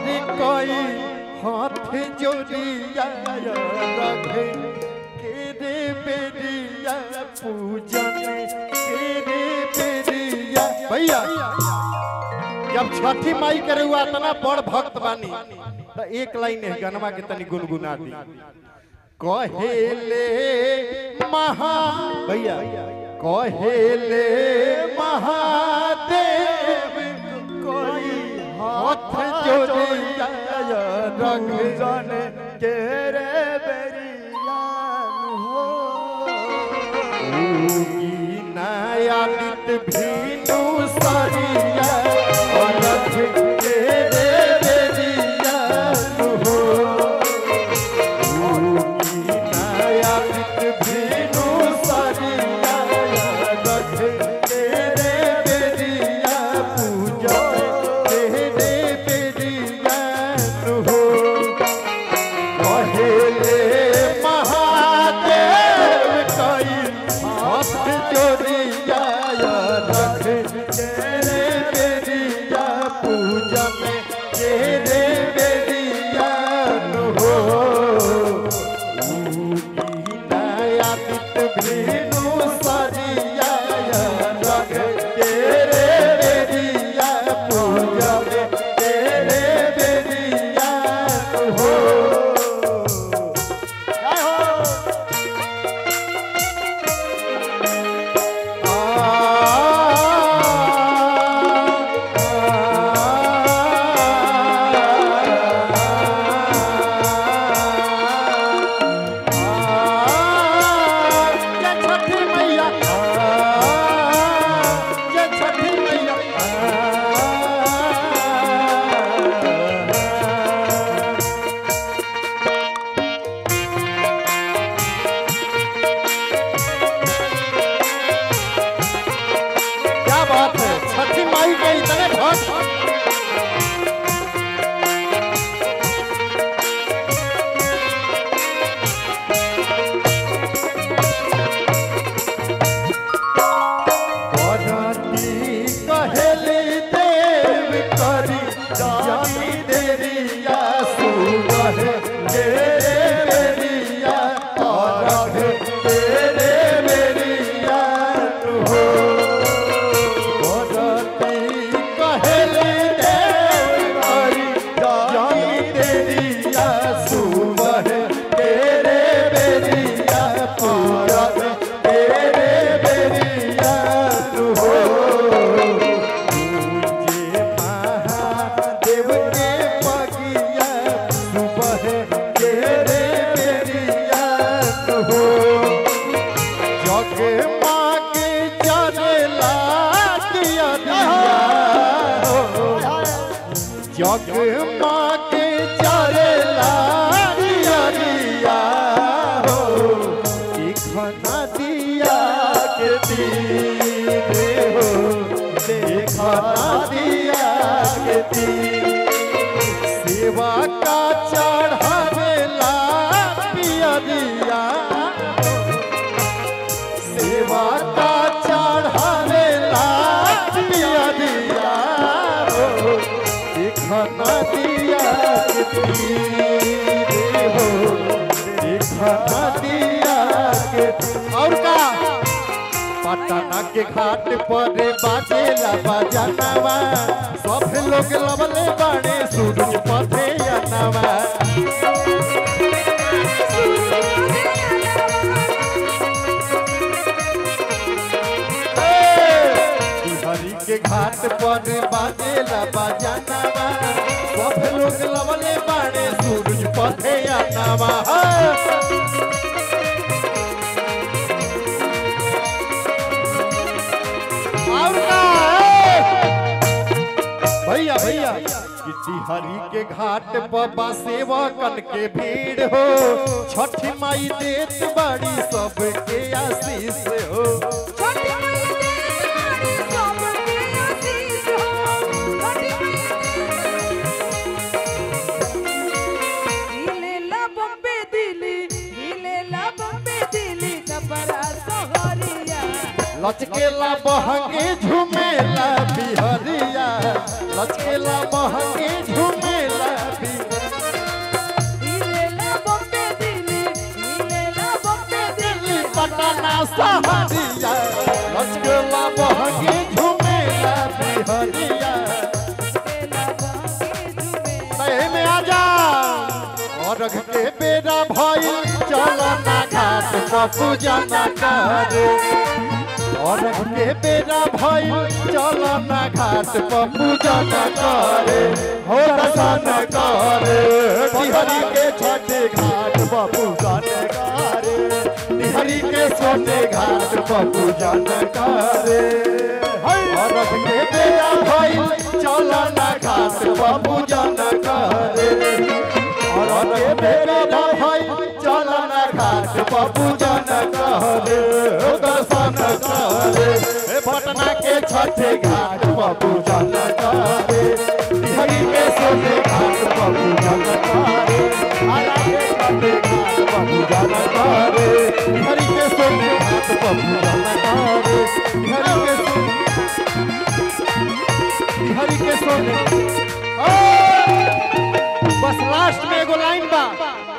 हरि कोई हाथ जोड़िया रखे के रे बेरिया पूजन के रे बेरिया भैया जब छठी माई करे हुआ इतना बड़ भक्त बानी तो एक लाइन है गनमा के तनी गुनगुना दी कहेले महा भैया कहेले महादेव कोई हाथ जोड़िया रंग जन के रे बेरियान हो नयालित भीनु सरिया रख के रे बेरिया हो नयालित भीनु सरिया रख के रे बेरिया पूजा के रे बेरिया हो कहेले महादेव कई हाथ जोड़िया रख तेरे बेरिया पूजा में तेरे बेरिया हो नया पित भीनु सरिया रख तेरे बेरिया पूजा में तेरे बेरिया हो जय हो क्या बात है छठी माई के इतने भक्त करती कहेली देव करी जानी देरिया सुबह तेरे बेरिया और तेरे बेरिया हो करती कहेली देव करी जानी देरिया सुबह तेरे बेरिया पूरा तेरे बेरिया हो मुझे महादेव के पगिया सुबह तेरे बेरिया हो जग माँ के चलेला दिया दिया हो जग माँ के चलेला दिया दिया हो दिखना दिया के तीरे हो देखना दिया के तीर सेवा का चढ़ावेला पिया दिया सेवा का चढ़ावेला पिया दिया हो दिखना दिया के तीरे हो दिखना दिया के और का पटना के घाट पर बाजेला बजनवा सब लोग लवले बाड़े सूरज पथे अनवा हरि के घाट पर बाजेला बजनवा सब लोग लवले बाड़े सूरज पथे अनवा और का भैया भैया किसी हरि के घाट पर सेवा कन के भीड़ हो छठी माई देत बड़ी सबके आशीष हो लचकेला बहंगे झुमेला बिहरिया लचकेला बहंगे झुमेला सहरिया लचकला बहंगी झुमेला बिहरिया तहे में आ जा और के बेरा भइल चल ना घाट पर पूजा ना करे और के बेरा भइल चल ना घाट पर पूजा ना करे हो दर्शन करे बिहरी के छठे घाट पर पूजा न करे बिहरी के सोने घाट पर पूजा न करे और के बेरा भइल चल ना घाट पर पूजा न करे और के बेरा भइल चल ना घाट पर पूजा न करे दर्शन करे हे पटना के छठे घाट पर पूजा न करे बिहारी के सोने घाट पर पूजा न करे आरा के छठे घाट पर पूजा न करे बिहारी के सोने घाट पर पूजा न करे बिहारी के सोने बिहारी के सोने ओ! बस लास्ट में एगो लाइन बा